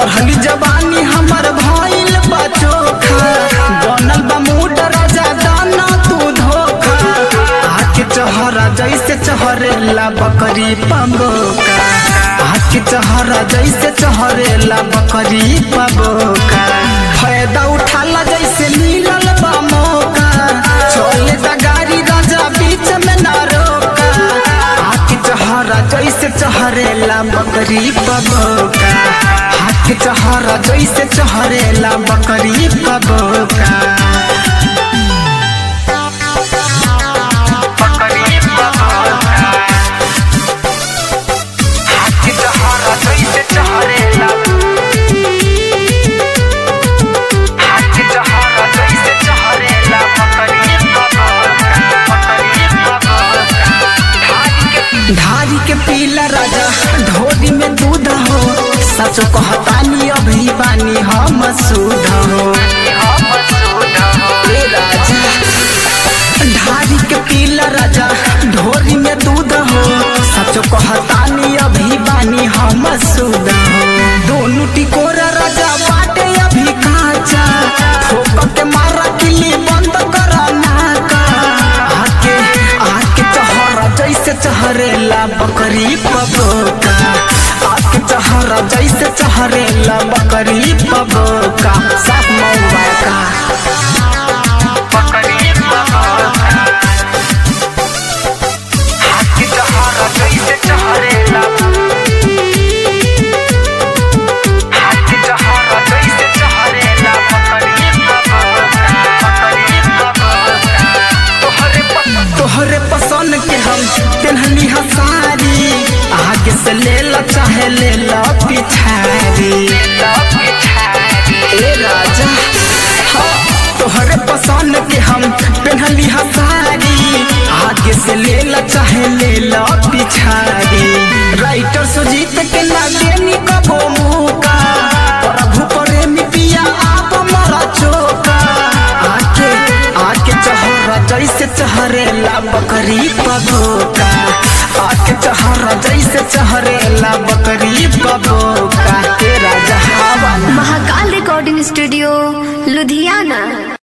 चढ़ली जवानी हमर भइल बा चोखा बनल बा मूड राजा दाना तू धोखा आके चहरा जैसे चहरेला बकरी पबोका आके चहरा जैसे चहरेला बकरी पबोका फायदा उठाला जैसे मिलल बा मौका चले दा गाड़ी राजा बीच में ना रोका आके चहरा जैसे चहरेला बकरी पबोका हाथ चहरा जैसे चहरेला बकरी पबोका बकरी पबोका हाथ चहरा जैसे चहरेला हाथ चहरा जैसे चहरेला बकरी पबोका बकरी पबोका धारी के पीला राजा ढोरी में दूध हो सच कहतानी अभी बानी हम सुध हो ए राजा धारी के पीला राजा ढोरी में दूध हो सच कहतानी अभी बानी हम सुध हो दोनों टिकोरा राजा बाटे अभी काचा ठोक के मारा किली बंद करा नाका आके आके चहरा जैसे चहरेला बकरी पबोका आके चहरा जैसे चहरेला बकरी पबोका साफ मौबा का बकरी पबोका आके चहरा जैसे चहरेला आके चहरा जैसे चहरेला बकरी पबोका बकरी पबोका तोहरे प- तोहरे पसंद के हम तेनहनी हसारी आगे से ले ला चाहे ले ला पिछारी ए राजा हाँ, तोहरे पसंद के हम पेनहली हसारी आगे से ले ला चाहे ले ला पिछारी राइटर सुजीत के लागे नी कबो मुका प्रभु प्रेमी पिया आप मरा चोका आके आके चहरा जैसे चहरेला बकरी पबोका आके चहरा जैसे चहरेला बकरी पबोका तेरा जहावा महाकाल रिकॉर्डिंग स्टूडियो लुधियाना